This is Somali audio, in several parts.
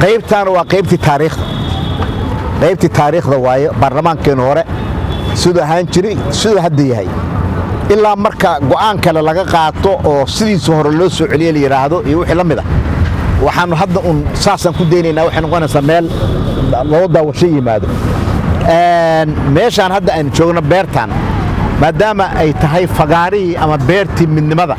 qaybtaana waa qaybtii taariikhda qaybtii taariikhda waaye baarlamaankeennu hore siduu ahaan jiray siduu hadda yahay ilaa marka go'aan kale laga qaato oo sidiisa hore loo soo celiye la yidhaahdo iyo wixii la mid ah waxaannu hadda un saasaan ku daynaynaa waxay noqonaysaa meel loo daawasho yimaado meeshaan hadda aynu joogno beertaan maadaama ay tahay fagaarihii ama beertii midnimada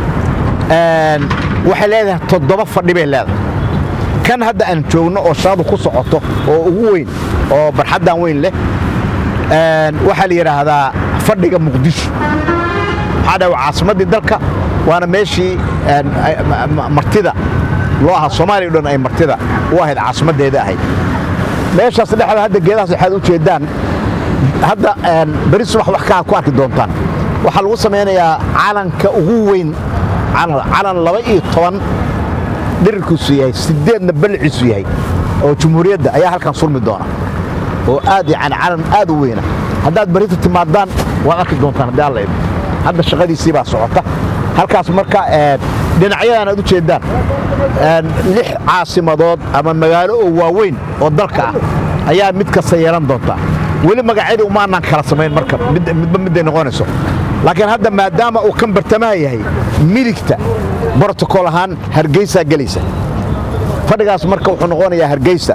waxay leedahay toddoba fadhi bay leedahay kan hadda aan joogno oo shaqadu ku socoto oo ugu weyn oo barxaddan weyn leh waxaa la yidhaahdaa fadhiga muqdisho maxaa dhaha caasimaddii dalka waana meeshii martida loo ahaa soomaaliya o dhan ay martida u ahayd caasimaddeeda ahayd meeshaas dhexda hadda geedahaas waxaad u jeeddaan hadda beri subax wax kaa ku arki doontaan waxaa lagu samaynayaa calanka ugu weyn calan laba iyo toban dhirirkiisu yahay sideedna balciisu yahay oo jumhuuriyadda ayaa halkan sulmi doona oo aad yani calan aad u weyna haddaad berita timaadaan waad arki doontaan haddii alla idmo hadda shaqadiisii baa socota halkaas marka dhinacyadan aad u jeeddaan lix caasimadood ama magaalo oo waaweyn oo dalka ah ayaa mid kasta yeelan doontaa weli magacyadii umaanaan kala samayn marka midba midday noqonayso laakiin hadda maadaama uu kan bartamaha yahay midigta brotocol ahaan hargeysaa gelaysa fadhigaas marka wuxuu noqonayaa hargeysa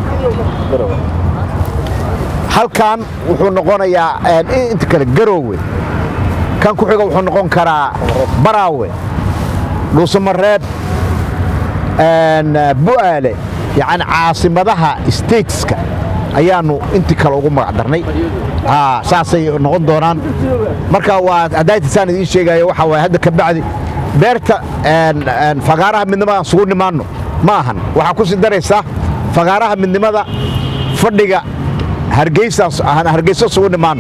halkan wuxuu noqonayaa inta kale garoowe kan ku xiga wuxuu noqon karaa baraawe dhuusamareeb bu'aale yacni caasimadaha stateska ayaannu intii kale ugu magac darnay saasay noqon doonaan marka waa haddaaytasaan idiin sheegayo waxaa waay hadda ka bacdi beerta fagaaraha midnimada aan sugu nimaanno ma ahan waxaa ku sii daraysaa fagaaraha midnimada fadhiga hargeysa sugu nimaanno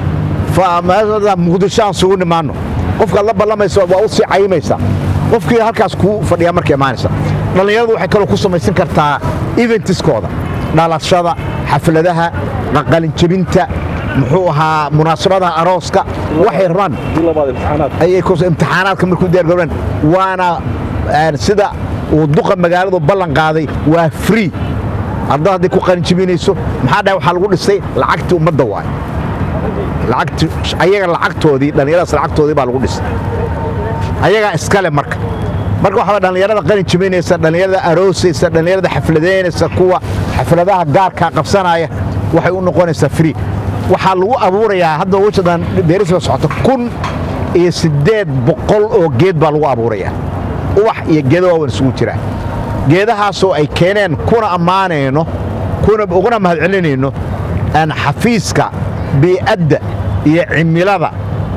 muqdisho aan sugu nimaanno qofkaad la ballamaysa waa u sii cayimaysaa qofkii halkaas kuu fadhiyaa marka imaanaysa dhallinyaradu waxay kaloo ku samaysan kartaa eventiskooda dhalashada xafladaha qalinjebinta muxuu ahaa munaasabadaha arooska waxay rabaan imtixaanaadka markuu diyaargarobeen waana sida uu duqa magaaladu ballan qaaday waa free ardada hadday ku qalinjebinayso maxaa dhahay waxaa lagu dhisay lacagtii ummadda waay lacagti ayaga lacagtoodii dhallinyaradaas lacagtoodii baa lagu dhisay ayagaa iskale marka marka waxaa dhallinyarada qalin jebinaysa dhallinyarada aroosaysa dhallinyarada xafladaynaysa kuwa xafladaha gaarkaa qabsanaya waxay u noqonaysaa free waxaa lagu abuurayaa hadda wajadan beerisba socoto kun iyo siddeed boqol oo geed baa lagu abuurayaa ubax iyo geedo waawan isugu jiraan geedahaasoo ay keeneen kuna ammaanayno uguna mahadcelinayno xafiiska bii'adda iyo cimilada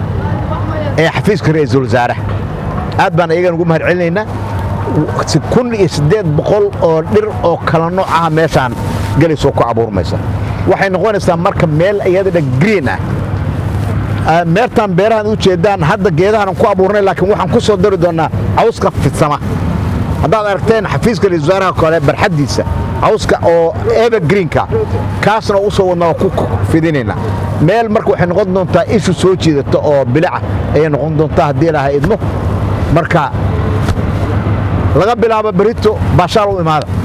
ee xafiiska ra'iisul wasaaraha aad baan iyagan ugu mahad celinaynaa kun iyo siddeed boqol oo dhir oo kala nooc ah meeshaan gelaysoo ku abuurmaysa waxay noqonaysaa marka meel iyadana green ah meertaan beerahan u jeeddaan hadda geedahan ku abuurnay laakiin waxaan ku soo dari doonnaa cawska fidsama haddaad aragteen xafiiska ra'iisul wasaaraha kale barxaddiisa cawska oo evergreenka kaasna u soo wadnaa ku fidinaynaa meel marka waxay noqon doontaa ishu soo jiidata oo bilica ayay noqon doontaa haddii ilaahay idmo marka laga bilaabo berito baashaal u imaada